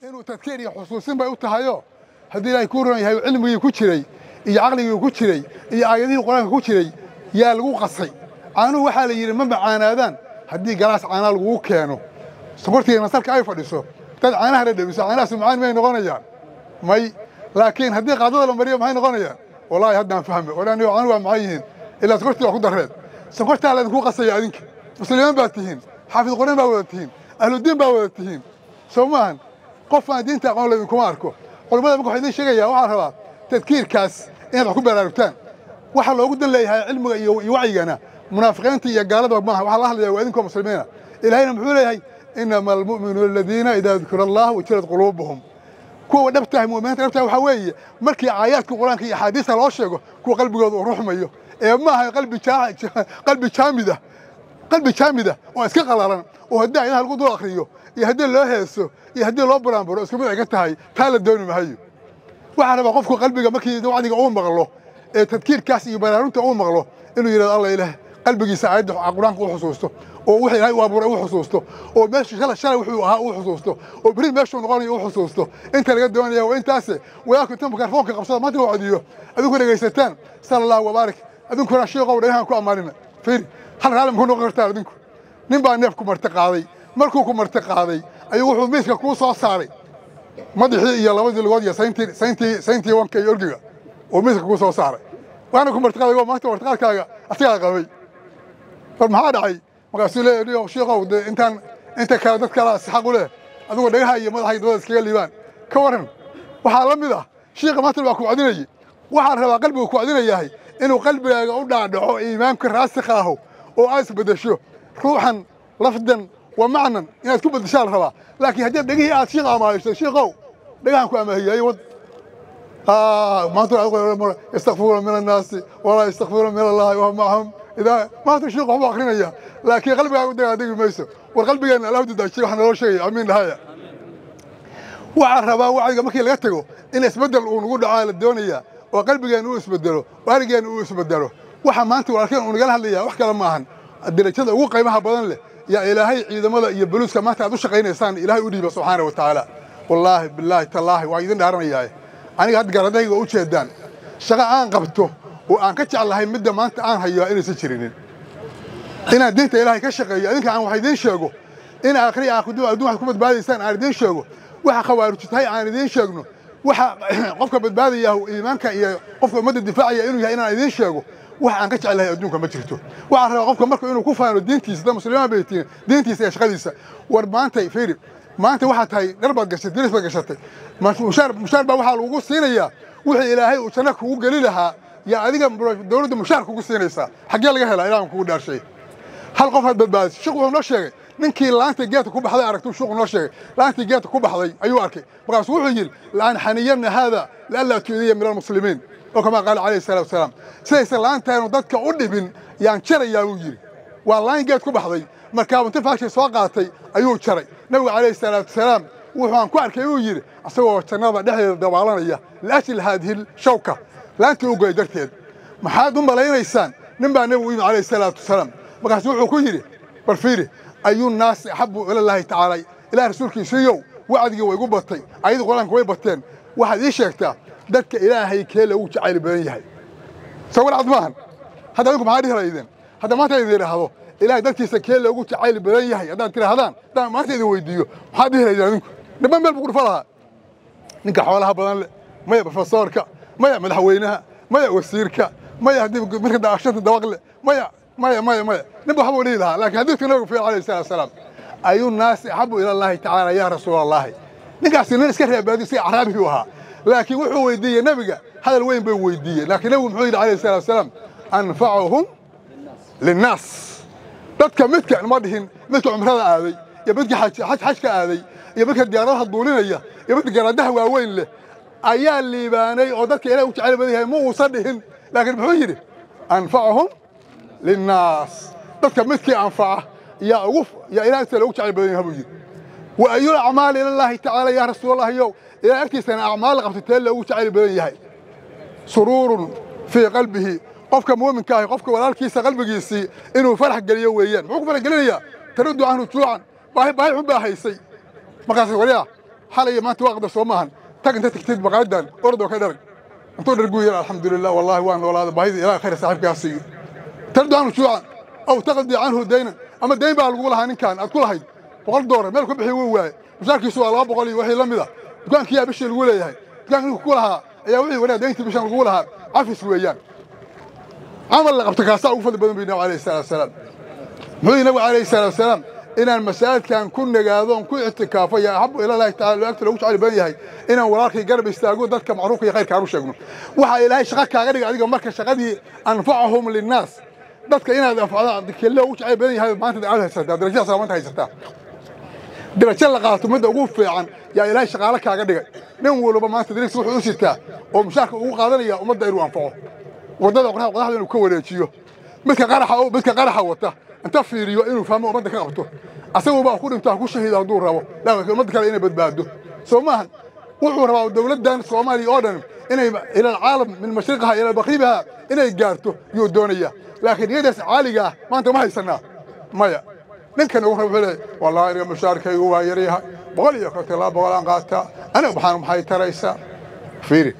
inuu tadkiir iyo xusuusin bay u tahayo haddii ilaahay kuu ron yahay cilmigii ku jiray iyo caqligii ku jiray iyo aayadihii qur-aanka ku jiray yaa lagu qasay caanuhu waxaa la yidhi ma macaanaadaan haddii galaas caanaa lagugu keeno sokortiina nasalka ay fadhiso dad caanaha dhadhamiso caanahaas macaan may noqonayaan may laakiin haddii qaadada la mariyo maxay noqonayaan wallaahi haddaan fahme odhan caanuhu waa maxay yihiin ilaa sokortii waa ku darreed sokortaa laydinku qasaya adinka muslimiin baad tihiin xaafid quraan baa wada tihiin ahludiin baa wada tihiin soo maahan qof aan diinta aqoon laydinkuma arko culammada marka waxaa idiin sheegaya waxaa rabaa tadkiirkaas inaad wax ku baraarugtaan waxa loogu dan leeyahay cilmiga iyo wacyigana munaafiqiinta iyo gaalada maaha waxaa la hadlaya waa idinkoo muslimiina ilaahayna muxuu leeyahay inama almu'minuuna aladiina idaa dukira allah wajilat quluubuhum kuwa dhabtahay mu'miniinta dhabtahay waxaa weeye markii aayaadka qur-aanka iyo axaadiista loo sheego kuwa qalbigooda uu ruxmayo ee maaha qalbi jaamida qalbi jaamida oo iska qalalan oo haddii ayadaha lagu dul akhriyo iyo haddii loo heeso iyo haddii loo buraanburo isku mid ay ka tahay taa la dooni mahayo waxaa rabaa qofku qalbiga markii wacdiga uu maqlo ee tadkiirkaas iyo baraarunta uu maqlo inuu yidhahdo alla ilaah qalbigiisa aayadda qur-aanka u xusuusto oo wixii ilaahay u abuuray u xusuusto oo meeshu shalay shalay wuxuu ahaa u xusuusto oo beri meeshuu noqonayo u xusuusto inta laga doonaya waa intaase walaalku inta mikrofoonka qabsada maanta la wacdiyo adinku dhegaysataan sala allahu wabaarik adinkuna sheekow dhagahan ku ammaanina fiiri hal raalli muxuu noqon kartaa adinku nin baa neef ku marti qaaday markuu ku marti qaaday ayuu wuxuu miiska kuu soo saaray madaxii iyo labadii lugood iyo sayntii sayntii sayntii wanka iyo orgiga oo miiska kuu soo saaray waana ku marti qaaday maanta martiqaadkaaga asigaa qabay war maxaa dhacay markaasuu leeyahay sheekow dee intaan inta kale dad kale si xaq u leh adigoo dhagaha iyo madaxa iyo dabada iskaga liibaan ka waran waxaa la mid ah shiiqa maanta baa ku wacdinayay waxaa rabaa qalbigu ku wacdinayahay inuu qalbigaaga u dhaadhaco iimaamka raasikha aho oo aad isbedesho ruuxan lafdan wa macnan inaad ku bedeshaa la rabaa laakiin haddii dhegihii aad shiiqa amaahiso shiiqow dhagahan ku amaahiyay wad maanta yastakfiruuna min annaasi walaa yastakfiruuna min allahi wa macahum idaa maanta shiiqu waxbuu akrinaya laakiin qalbigaaga u dagaadegi mayso war qalbigeenna allah dadaajiyay waxa naloo sheegaya amiin dhahaya waxaa rabaa wacdiga markii laga tago in isbeddel uu nagu dhacaa la doonayaa oo qalbigeenna uu isbedelo oo arigeenna uu isbedelo waxa maanta walaalkeen uu nagala hadlaya wax kale maahan darajada ugu qiimaha badan leh yaa ilaahay ciidamada iyo buluuska maanta aad u shaqaynaysaan ilaahay u dhiiba subxaana wa tacaala wallaahi bilaahi tallaahi waa idin dhaaranayaaye aniga hadda garadayga u jeedaan shaqo aan qabto oo aan ka jeclahay midda maanta aan hayo inaysan jirinin inaan diinta ilaahay ka shaqeeyo idinka aan wax idiin sheego in aakhri aakhudum adduun waxaad ku badbaadaysaan aan idiin sheego waxa khawaaruji tahay aan idiin sheegno waxa qofka badbaadaya iimaanka iyo qofka ummadda difaacaya inuu yahay inaan idiin sheego wax aan ka jeclahay adduunka ma jirto waxaan rabaa qofka marka inuu ku faano diintiisa da muslimiin bay tihiin diintiisa iyo shaqadiisa war maantay fiiri maanta waxaa tahay dhar baad gashatay diris baad gashatay mushaar mushaar baa waxaa lagugu siinayaa wixii ilaahay uu janno kugu geli lahaa yaa adiga dowladda mushaar kugu siinaysaa xaggee laga helaa ilaahan kugu dhaarshay hal qof aad badbaadisay shiq wuxuu noo sheegay ninkii laanta geedka ku baxday aragtuu shuuqu noo sheegay laantii geedka ku baxday ayuu arkay markaasuu wuxuu yidhi laan xaniyanna haada lianlaa tuudiya min almuslimiin oo kamaa qaala calayhi salaatu wasalaam sidaysan laantaanu dadka u dhibin yaan jarayaa buu yidhi waa laan geed ku baxday markaa inta faashii soo qaatay ayuu jaray nabigu calayhi salaatu wasalaam wuxuaan ku arkay uu yidhi asagoo jannada dhexdeeda dabaalanaya liajli haadihi shawka laantii u goy darteed maxaad u malaynaysaan nin baa nebigu yimi calayhi salaatu wasalaam markaasu wuxuu ku yidhi bal fiiri ayuu naasi axabu ilallaahi tacaala ilaah rasuulkiisiiyow wacdigii way igu batay ayadii qur-aanka way bateen waxaad ii sheegtaa dadka ilaahay kee loogu jacayl badan yahay soo walcad maahan hadda adinku maxaa dhihi laydeen hadda maanta idin idhaahdo ilaahay dadkiisa kee loogu jacayl badan yahay haddaad tidhaahdaan haddaan maanta idin weydiiyo maxaad dhihi laydeen adinku dhibban meel buu ku dhufa lahaa ninka xoolaha badan leh maya profesoorka maya madaxweynaha maya wasiirka maya haddii marka daashanta dabaq leh maya maya maya maya ninba waxbuu dhihi lahaa laakiin xadiidka nabigu fiir alayhi salatu wasalaam ayuu naasi axabu ila allahi tacaala yaa rasuula allahi ninkaasi nin iska reebaadiyo si acraabigii u ahaa laakiin wuxuu weydiiyey nebiga hadal weyn bay weydiiyey laakiin nebigu muxuu yidhi alayhi salatu wasalaam anfacuhum linnaas dadka midka ma dhihin midka cumrada aaday iyo midka xajka aaday iyo midka diyaaradaha duulinaya iyo midka garaadaha waaweyn leh ayaa liibaanay oo dadka ilaah u jecel badan yahay ma uusan dhihin laakiin muxuu yidhi anfacuhum linnaas dadka midkii anfaca yaa ugu yaa ilaah agtiisa loogu jecel badan yahay buu yidhi wa ayul acmaali ilallaahi tacaala yaa rasuulallahiyow ilaah agtiisana acmaal qabsatee loogu jecel badan yahay suruurun fii qalbihi qofka muuminka ahi qofka walaalkiisa qalbigiisii inuu farax geliyo weeyaan muxuu ku farax gelinayaa taruddu canhu juucan baahi baahi xun baa haysay markaas waliya xalaya maanta waa qadar soo maahan tag inta tagtid maqaayadan orad oo ka dharag intuu dharguu yidhi alxamdulilah wallahi waan noolaada baahida ilaah khayr saaxiibkaa siiyo tardu canhu juucan aw taqdi canhu daynan ama dayn baa lagu lahaa ninkan aad ku lahayd boqol doolar meel ku bixi wuu waaye mushaarkiisu waa laba boqol iyo wixii la mid a dukaankiyaa bishii lagu leeyahay dukaanka ninku ku lahaa ayaa wixii wanaag dayntii bishan lagu lahaa cafis weeyaan camal la qabta kaasaa ugu fadli badan bu nabigu alayhi salatu wasalaam muxuu yihi nabigu alayhi salatu wasalaam inaan masaajidkan ku nagaadoon ku ictikaafo yaa axabu ilaahi taala agta loogu jecel badan yahay inaan walaalkay garab istaago dadka macruufka iyo khayrka aan u sheegno waxaa ilaahay shaqa kaaga dhiga adiga marka shaqadii anfacahum linnaas dadka inaad anfacdo kelle ugu jecel badan yahay maanta aad haysataa darajadaas maanta haysataa darajo la qaato midda ugu fiican yaa ilaahay shaqaale kaaga dhigay nin walba maanta dariis wuxuu u sitaa oo mushaarka ugu qaadanaya ummadda inuu anfaco waddada qoraxda qodaxda inuu ka wareejiyo midka qaraxa midka qaraxa wata inta fiiriyo inuu fahmo ummadda ka qabto asaguba ku dhinto ha ku shahiida hadduu rabo laakiin ummadda kale inay badbaado soo maahan wuxuu rabaa dowladdan soomaaliya oo dhan inay ila alcaalam min mashriqiha ila maghribiha inay gaarto yuu doonaya laakiin iyadaas caaliga ah maanta ma haysanaa maya ninkan ugu raba wuxuu leeyahay wallahi aniga mushaarkaygu waa yaryahay boqol iyo konton laba boqol aan qaataa aniga maxaan maxay taraysaa fiiri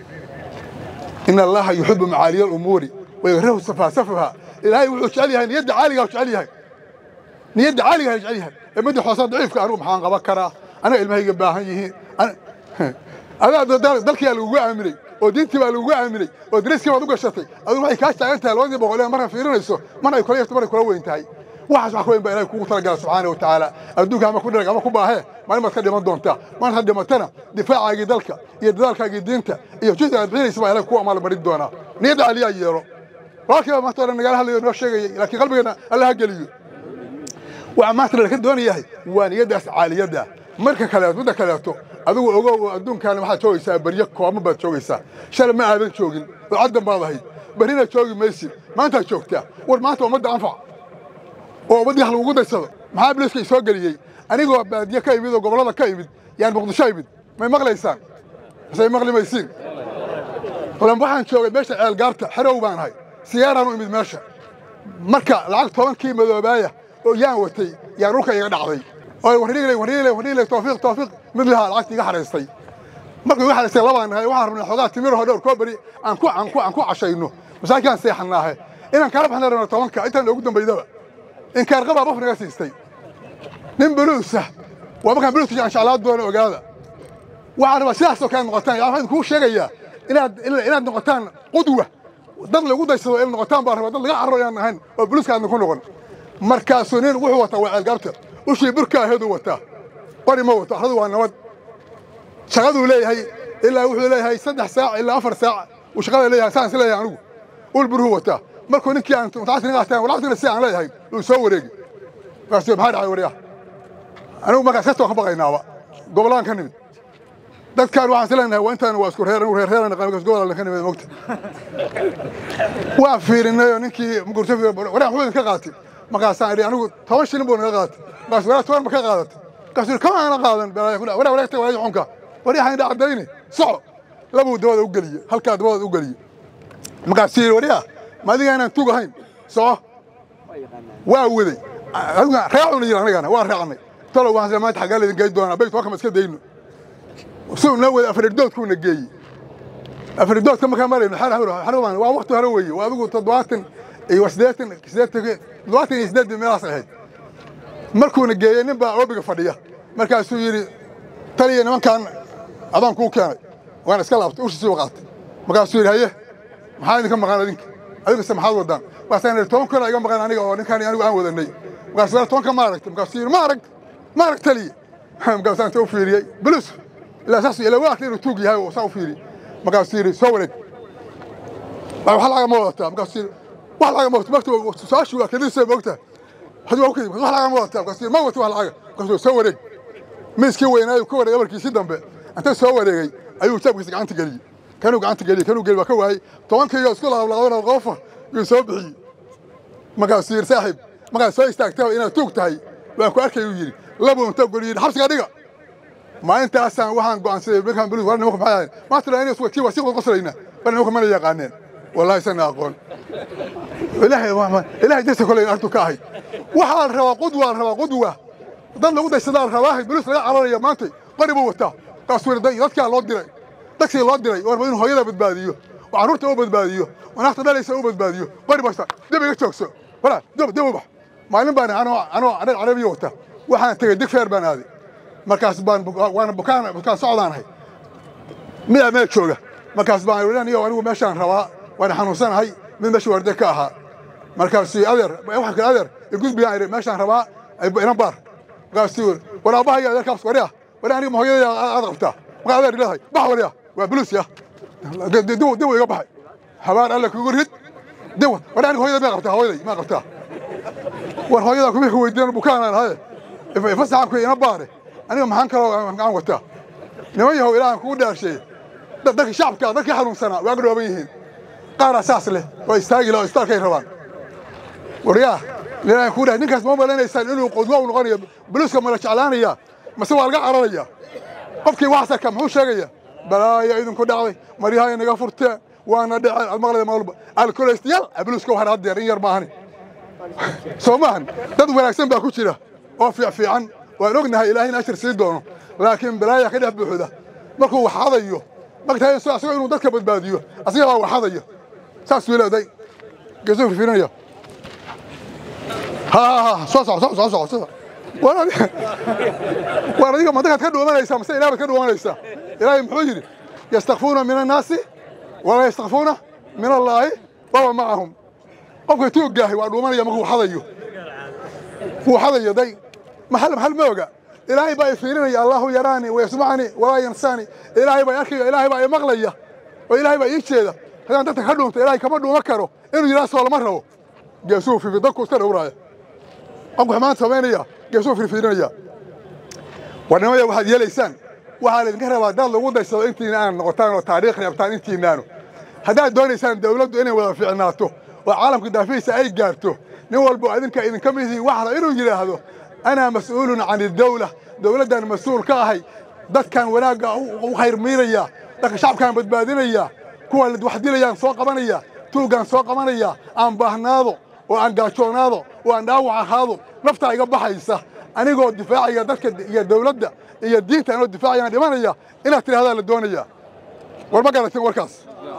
in allaha yuxibu macaaliya alumuuri wayakrahu safaasafaha ilaahay wuxuu jecel yahay niyadda caaligaa jecel yahay niyadda caaligaa jecel yahay ee midda xoosaa daciifka anigu maxaan qaban karaa aniga ilmahayga baahan yihiin adaa dalkiyaa lagugu aaminay oo diintii baa lagugu aaminay oo dariskii baad u gashatay adigu waxay kaa taagan tahay labadii boqol ee marna fiirinayso marna ay kula yarto marna kula weyn tahay waxaas wax ka weyn baa ilahay kugu talagala subxaana wa tacaala adduunka ama ku dharag ama ku baahee maalin baad ka dhiman doontaa maalin had dhimatana difaacaagii dalka iyo dadaalkaagii diinta iyo jihda aad bixinaysa baa ilahay kugu amaal marin doonaa niyadda caliyaa yeelo walaalkiiba maanta o dhan nagala hadlayo noo sheegayay laakiin qalbigeena alla ha geliyo waxa maanta laka doonayahay waa niyaddaas caaliyadda marka kaleeto midda kaleeto adigu ogow adduunkaana waxaad joogaysaa beryo kooma baad joogaysaa shalay ma aadan joogin oo caddan baad ahayd berrina joogi maysid maantaad joogtaa war maanta ummadda anfac oo ummaddii wax lagugu daysado maxaa biliska i soo geliyey anigoo baadiye ka imid oo gobollada ka imid yaan muqdisho imid may maqlaysaan misey maqli maysiin lan waxaan joogay meesha ceelgaarta xerow baan ahay siyaaraan u imid meesha marka lacag tobankii madoobaaya oo yaan watay yaan dhulka iga dhacday oo warriigley warriigley warriigley tawfiiq tawfiiq mid lahaa lacagta iga xaraystay markuu iga xaraystay labaan nahay waxaan rabnay xoogaa timiraho dhowr koo beri aan ku aan ku aan ku cashayno masaakiin seexannaahe inaan kala baxna rabna tobanka intaan ugu dambaydaba in kaarqabaa qof naga siistay nin buluusa waa markaan buluuska aan jeclaa doono ogaada waxaan rabaa sidaasoo kale noqotaan yaa waxaan kuu sheegayaa inaad inaad noqotaan qudwa dad lagu daysado inaad noqotaan baan rabaa dad laga carro inaan ahayn oo buluuska aadna ku noqon markaasuu nin wuxuu wataa waa ceelgaarta ushii burka aheeduu wataa qori ma wato axradu waa nabad shaqaduu leeyahay ilaa wuxuu leeyahay saddex saac ilaa afar saac uu shaqada leeyahay saan is leeyahay anigu ul buruu wataa markuu ninkii aan mutacasir qaataan walacagtina si aan leeyahay uu soo wareegi markaasuu maxaa dhacay waryaha anigu markaas kasta waan ka baqaynaaba gobollaan ka nimid dadkaan waxaan is leenahay waa intaan waa isku reer anigu reer reeran naqaan markaas gobolaan ka nimid mogta waan fiirinay oo ninkii mugurso waryaa muxuu idinka qaatay markaasaan idhi anigu toban shilin buu naga qaatay markaas waraa toban ma ka qaadatay markaasuu kama aana qaadan waraa wareegta wareeg xunka waryaha indha caddayni soco labuu dabada u geliye halkaa dabada u geliye markaasuu yidhi waryaa ma adiga inaan tug ahayn soco waa waday raacuna yidhi anigana waa raacnay talow waxaan maanta xaggaa laydin geyn doonaa bayt waa kama iska dayno suu noo waday afaridoodkuuna geeyey afaridoodka markaa marayno xarubaan waa wakti hore weeye waa adigu toddobaatan iyo siddeetan siddeetan toddobaatan iyo siddeetan meelaas ahayd markuuna geeyey nin baa oobiga fadhiya markaasuu yidhi taliya nimankan adaan kuu keenay waan iska laabtay ushiisii u qaatay markaasuu yidhi haye maxaa idinka maqan adinka adigase maxaad wadaan markaasaan idhi toban kuna iga maqan aniga oo ninkaan anigu aan wadanay markaasuu yidhi tobanka ma aragtay markaasuu yidhi ma arag ma arag taliya markaasaan inta u fiiriyey bulus ilaa saas ilaa waa arkay inuu tuug yahay oo saa u fiiriyey markaasuu yidhi soo wareeg wax laga ma wadataa markaasuu yidhi wax laga ma wadataa markuu su-aashii waa kadisay moogtaa hadi waa ukadi wax laga ma wadataa markaasuu yidhi ma wata wax laga markaasuu soo wareeg miiskii weynaayu ka wareegay amarkiisii dambe inta soo wareegay ayuu jaabkiisa gacanta geliyey kanuu gacanta geliyey kanuu geli waa ka waayey tobankiiyo isku laqablaqabana qofa yuu soo bixiyey markaasuu yidhi saaxiib markaad soo istaagtaba inaad tuug tahay waan ku arkay uu yidhi labuu inta goli yidhi xabsiga dhiga maalintaasaan waxaan go'aansaday markaan bulus war nimanku maxay ahayn maanta la inay tii wasiiq qoslayna bar nimanku mana yaqaaneen wallahi sana aqoon ilaahay ilaahay jasa kolay artu ka ahayd waxaa la rabaa qudwa la rabaa qudwa dad lagu daysadaa la rabaa bulus laga cararaya maanta qori buu wataa kaasuu dadkaa loo diray dadkii loo diray warba inuu hooyada badbaadiyo oo carruurta u badbaadiyo oo naafta dhalaysa u badbaadiyo qori basta dib iga joogso wala dib dib u bax maalin baan anoo anoo anag carabiya wata waxaan tegey digfeer baan aaday markaas baan waana bukaan bukaan socdaanahay midaa meel jooga markaas baan idhan iyo anigu meeshaan rabaa waana xanuunsanahay mid meesha waarde ka ahaa markaasuu adeer waxa kale adeer igudbiyaan idhi meeshaan rabaa inan baar markaasuu war aabahaya adeerkaas wari ah wari aniga ma hooyadaya aad qabtaa markaa adeer leedahay bax wari ah waa buluus ya dib iga baxay habaan alle kugu rid dib wari aniga hooyada maa qabtaa hooyaday maa qabtaa war hooyada kuma ku weydiinan bukaanaan haye fasaxan ku ina baare aniga maxaan kaloo gacan wataa niman yahow ilaahan kugu dhaarsheeye dadka shacabka dadkii xanuunsanaa waa gadhooban yihiin qaaraa saas leh oo istaagi la oo istaalkay rabaan waryaa ilaahan kugu dhaar ninkaas ma malanaysaan inuu qudwa u noqonayo buluuska mala jeclaanaya mase waa laga cararaya qofkii waxsarka muxuu sheegaya balaaya idinku dhacday maryaha inaga furteen waana dhaceen aad maqlayda maalba alkoleystayaal buluuska waxaan haddeer in yar maahani soo maahan dad wanaagsan baa ku jira oo fiicfiican waan ognahay ilaahayna ashir sii doono laakiin balaaya ka dhex buuxda markuu waxadayo magtahay asagoo inuu dadka badbaadiyo asiga baa waxadaya saasuu leeday geesuu firfirinaya ha ha ha soo soco soo soco soo soco waan adiga madakaad ka dhuumanaysaa mase ilaah baad ka dhuumanaysaa ilaahay muxuu yidhi yastakfuuna min annaasi walaa yastakfuuna min allaahi waba macahum qofka tuuggaahay waa dhuumanaya markuu waxadayo wuu xadayo day maxal maxal ma oga ilaahay baa i fiirinaya allahu yaraani wayasmacani walaa yansaani ilaahay baa arkaya ilaahay baa i maqlaya oo ilaahay baa ii jeeda haddaan dadka ka dhuunto ilaahay kama dhuuma karo inuu yidhaha soo lama rabo geesuu fifi dadku iska dhowraaya qofku xumaan samaynaya geesuu firfiirinaya warnimada waxaad yeelaysaan waxaa laydinka rabaa dad lagu daysado intiina aan noqotaan oo taariikh reebtaan intiinaanu haddaad doonaysaan dawladdu inay wada fiicnaato oo caalamka daafihiisa ay gaarto nin walbo adinka idinka mid yihiin waxla inuu yidhaahdo anaa mas'uulun can idawla dawladdan mas-uul ka ahay dadkan wanaagga u khayrmiinaya dadka shacabkaan badbaadinaya kuwa wax dilayaan soo qabanaya tuuggaan soo qabanaya aan baahnaado oo aan gaajoonaado oo aan dhaawac ahaado naftaa iga baxaysa anigoo difaacaya dadka iyo dawladda iyo diinta anoo difaacayaan dhimanaya inaad tidhahdaa la doonaya war ma garatin warkaas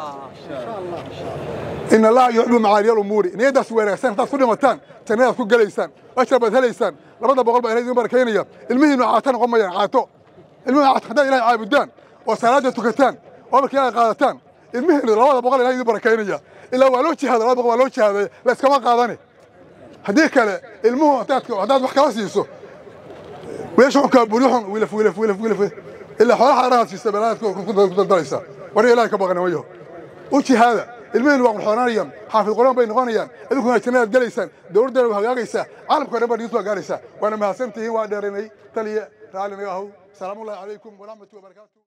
in allaha yuxibbu macaaliya alumuuri niyaddaas wanaagsan haddaad ku dhimataan jannadaad ku gelaysaan ashar baad helaysaan labada boqol baa ilahay idin barakaynaya ilmihiinu caato noqon mayaan caato ilmihiinu caato haddaad ilahay caabudaan oo salaadda tukataan oo markii ilahay qaadataan ilmihiinu labada boqol ilahay idin barakaynaya ilaa waa loo jihaada labada boqol waa loo jihaadaya la iskama qaadane haddii kale ilmuhu haddaad wax kala siiso weesha xunkaa buryuxun wilaf wilaf wilaf wilaf ilaa xoolaha arahaad siisa balaad ku daldalaysaa war ilahay ka baqana wayaho u jihaada ilmihiinu waa qurxoonanayaan xaafid quraan bay noqonayaan idinkuna jannadaad gelaysaan dowladdeena waa hagaagaysaa caalamka dhan baa diintu waa gaaraysaa waana mahadsantihiin waa dheeraynay taliya raalli naga ahow salaamullahi calaykum waraxmatu wabarakaatu